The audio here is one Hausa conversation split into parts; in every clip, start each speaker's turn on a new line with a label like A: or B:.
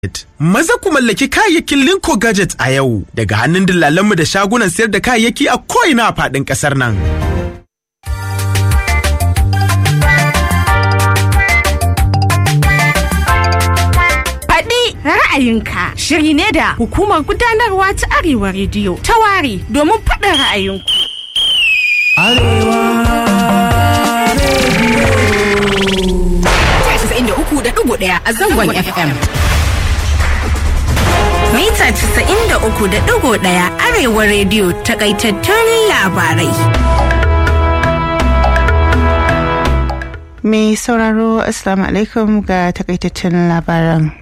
A: Maza ku mallaki kayayyakin Linko Gadget a yau daga hannun dillalanmu da shagunan sayar da kayayyaki a ko'ina a faɗin ƙasar nan.
B: Faɗi ra'ayinka shiri ne da hukumar gudanarwa ta Arewa Rediyo ta ware domin faɗin ra'ayinku.
C: ɗaya a zangon FM. Mita 93.1 Arewa rediyo takaitattun labarai.
D: Mai sauraro Assalamu alaikum ga takaitattun labaran.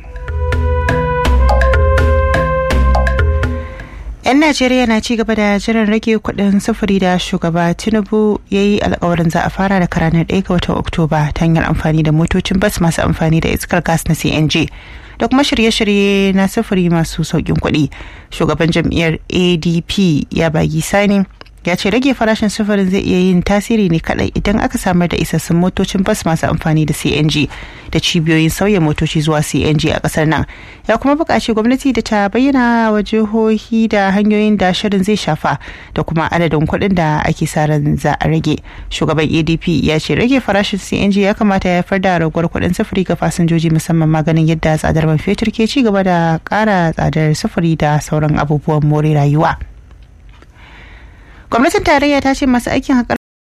D: 'yan najeriya na ci gaba da jiran rage kudin sufuri da shugaba tinubu ya yi alkawarin za a fara da ranar 1 ga watan oktoba ta hanyar amfani da motocin bas masu amfani da iskar gas na cng da kuma shirye-shirye na sufuri masu sauƙin kuɗi shugaban jam'iyyar adp ya bagi sani ya ce rage farashin sufurin zai iya yin tasiri ne kadai idan aka samar da isassun motocin bas masu amfani da cng da cibiyoyin sauya motoci zuwa cng a kasar nan ya kuma buƙaci gwamnati da ta bayyana wa jihohi da hanyoyin da shirin zai shafa da kuma adadin kuɗin da ake sa ran za a rage shugaban adp ya ce rage farashin cng ya kamata ya haifar da raguwar kuɗin sufuri ga fasinjoji musamman maganin yadda tsadar man fetur ke ci gaba da ƙara tsadar sufuri da sauran abubuwan more rayuwa. gwamnatin tarayya ta ce masu aikin haƙar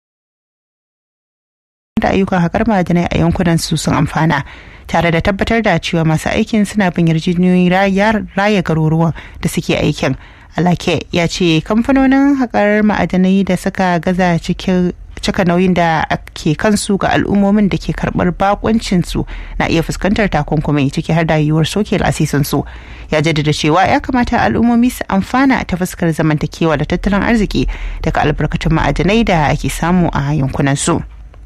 D: da ayyukan haƙar ma'adanai a yankunan su sun amfana tare da tabbatar da cewa masu aikin suna bin yarjejeniyoyin raya garuruwan da suke aikin alake ya ce kamfanonin haƙar ma'adanai da suka gaza cikin cika nauyin da ke kansu ga al'ummomin da ke karbar bakuncinsu na iya fuskantar takunkumi ciki har da yiwuwar soke lasisinsu ya jaddada cewa ya kamata al'ummomi su amfana ta fuskar zamantakewa da tattalin arziki daga albarkatun ma'adanai da ake samu a yankunansu.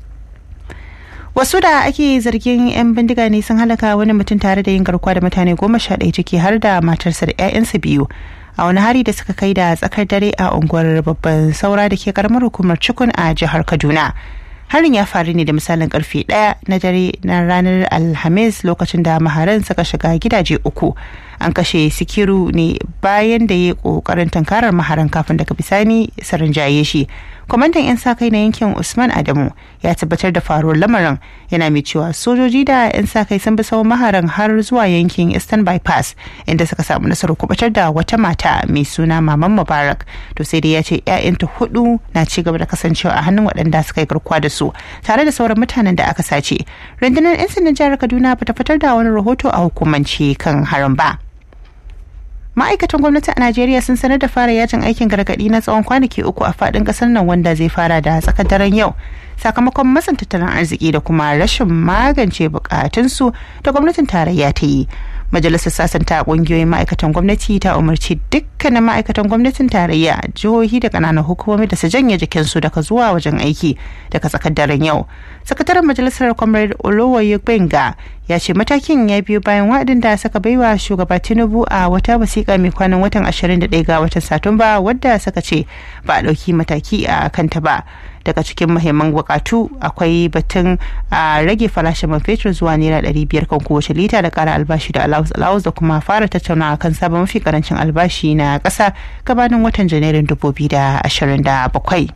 D: wasu da ake zargin 'yan bindiga ne sun halaka wani mutum tare da yin garkuwa da mutane goma sha ɗaya ciki har da matarsa da 'ya'yansa biyu a wani hari da suka kai da tsakar dare a unguwar babban saura da ke karamar hukumar cikun a jihar kaduna harin ya faru ne da misalin karfe daya na dare na ranar alhamis lokacin da maharan suka shiga gidaje uku an kashe sikiru ne bayan da ya kokarin tankarar maharan kafin daga bisani sarin jaye shi kwamandan 'yan sa kai na yankin usman adamu ya tabbatar da faruwar lamarin yana mai cewa sojoji da 'yan sa kai sun bi tsawon maharan har zuwa yankin eastern bypass inda suka samu nasarar kubatar da wata mata mai suna maman mubarak to sai dai ya ce 'ya'yanta hudu na ci gaba da kasancewa a hannun waɗanda suka yi garkuwa da su tare da sauran mutanen da aka sace rundunar 'yan sandan jihar kaduna bata fitar da wani rahoto a hukumance kan harin ba ma'aikatan gwamnati a najeriya sun sanar da fara yajin aikin gargadi na tsawon kwanaki uku a fadin kasar nan wanda zai fara da tsakar daren yau sakamakon matsin tattalin arziki da kuma rashin magance bukatunsu da gwamnatin tarayya ta yi majalisar sasanta kungiyoyin ma'aikatan gwamnati ta umarci dukkanin ma'aikatan gwamnatin tarayya jihohi da kananan hukumomi da su janye jikinsu daga zuwa wajen aiki daga tsakar daren yau sakataren majalisar comrade olowoye benga ya ce matakin ya biyo bayan wa'adin da suka baiwa shugaba tinubu a wata wasiƙa mai kwanan watan 21 ga watan satumba wadda suka ce ba a ɗauki mataki a kanta ba daga cikin muhimman bukatu akwai batun a rage farashin man fetur zuwa naira ɗari biyar kan kowace lita da ƙara albashi da allowance allowance da kuma fara tattaunawa kan sabon mafi karancin albashi na ƙasa gabanin watan janairun dubu biyu da ashirin da bakwai.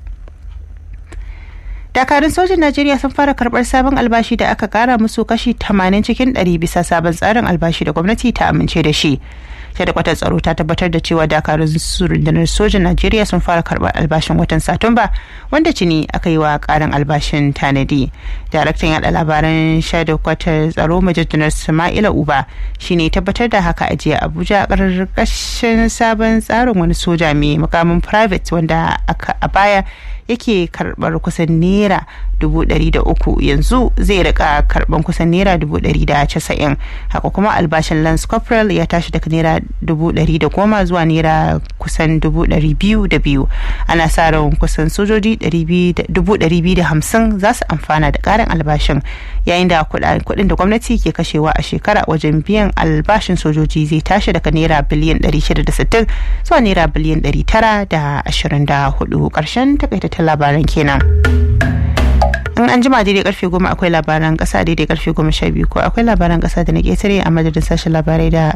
D: dakarun sojin najeriya sun fara karbar sabon albashi da aka kara musu kashi 80 cikin 100 bisa sabon tsarin albashi da gwamnati ta amince da shi kwatar tsaro ta tabbatar da cewa dakarun rundunar sojin najeriya sun fara karbar albashin watan satumba wanda cini aka yi wa karin albashin tanadi daraktan yada labaran kwatar tsaro majalisar sama'ila uba shine tabbatar da haka a jiya abuja karkashin sabon tsarin wani soja mai mukamin private wanda a baya yake karbar kusan naira dubu ɗari da uku yanzu zai rika karban kusan naira dubu ɗari da casa'in haka kuma albashin lance corporal ya tashi daga naira dubu ɗari da goma zuwa naira kusan dubu ɗari biyu da biyu ana sa ran kusan sojoji dubu ɗari biyu da hamsin za su amfana da ƙarin albashin yayin da kuɗin da gwamnati ke kashewa a shekara wajen biyan albashin sojoji zai tashi daga naira biliyan ɗari shida da sittin zuwa naira biliyan ɗari tara da ashirin da hudu ƙarshen takaitattun labaran kenan. in an jima daidai karfe goma akwai labaran kasa daidai karfe goma sha biyu ko akwai labaran kasa da na ketare a madadin sashen labarai da